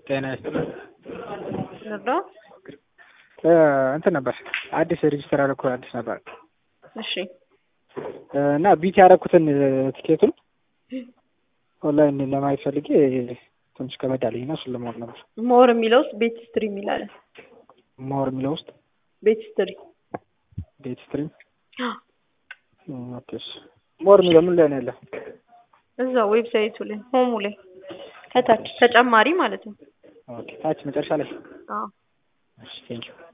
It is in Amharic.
ጤና ይስጥልኝ። ነባ እንትን ነበር አዲስ ሬጅስተር ያደረኩ አዲስ ነበር እሺ እና ቢት ያደረኩትን ቲኬቱን ኦንላይን ለማየት ፈልጌ ትንሽ ከበድ አለኝ እና እሱን ለማወቅ ነበር። ሞር የሚለው ውስጥ ቤት ስትሪ የሚላለ ሞር የሚለው ውስጥ ቤት ስትሪ ቤት ስትሪም ኦኬ እሺ። ሞር የሚለው ምን ላይ ነው ያለው? እዛ ዌብሳይቱ ላይ ሆሙ ላይ ከታች ተጨማሪ ማለት ነው። ኦኬ ታች መጨረሻ ላይ አዎ እሺ ቴንኪው